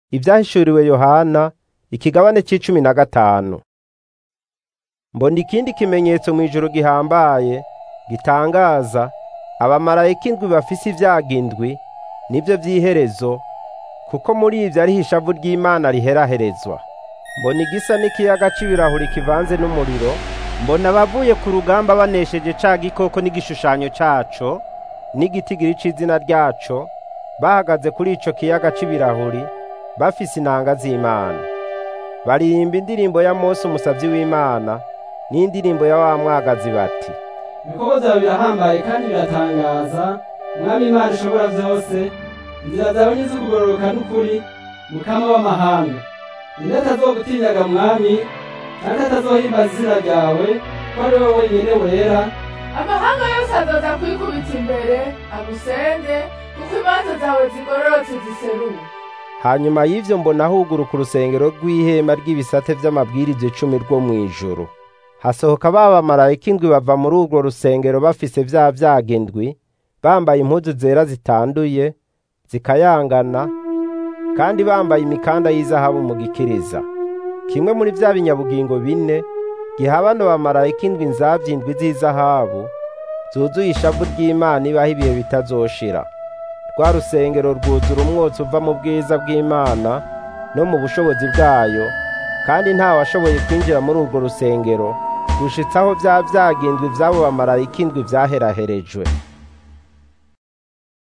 Ivyahishuriwe Yohana ikigabane c'icumi na gatanu. Mbona ikindi kimenyetso mw'ijuru gihambaye gitangaza abamarayika indwi bafise ivyago indwi nivyo vy'iherezo kuko muri ivyo ariho ishavu ry'Imana riheraherezwa. Mbona igisa n'ikiyaga c'ibirahuri kivanze n'umuriro, mbona abavuye ku rugamba banesheje ca gikoko n'igishushanyo caco n'igitigiri c'izina ryaco bahagaze kuri ico kiyaga c'ibirahuri bafise inanga z'Imana. Baririmba indirimbo ya Mose umusavyi w'Imana n'indirimbo ya wa mwagazi bati ibikorwa vyawe birahambaye kandi biratangaza mwami imana ishobora vyose inzira zawe ni iz'ukugororoka n'ukuri mukama w'amahanga ninde atazogutinyaga mwami kandi atazohimbaza izina ryawe ko ari wowe wenyene wera amahanga yose azoza kwikubita imbere agusenge kuko imanza zawe zigororotse ziseruka hanyuma y'ivyo mbona huguruka urusengero rw'ihema ry'ibisate vy'amabwiriza icumi rwo mw'ijuru hasohoka ba bamarayika indwi bava muri urwo rusengero bafise vya vyago indwi bambaye impuzu zera zitanduye zikayangana kandi bambaye imikanda y'izahabu mu gikiriza kimwe muri vya binyabugingo bine giha bano bamarayika indwi inzavya indwi z'izahabu zuzuye ishavu ry'Imana ibaho ibihe bitazoshira rwa rusengero rwuzura umwotsi uva mu bwiza bw'Imana no mu bushobozi bwayo kandi nta washoboye kwinjira muri urwo rusengero gushitsaho vya vyago indwi vy'abo bamarayika indwi vyaheraherejwe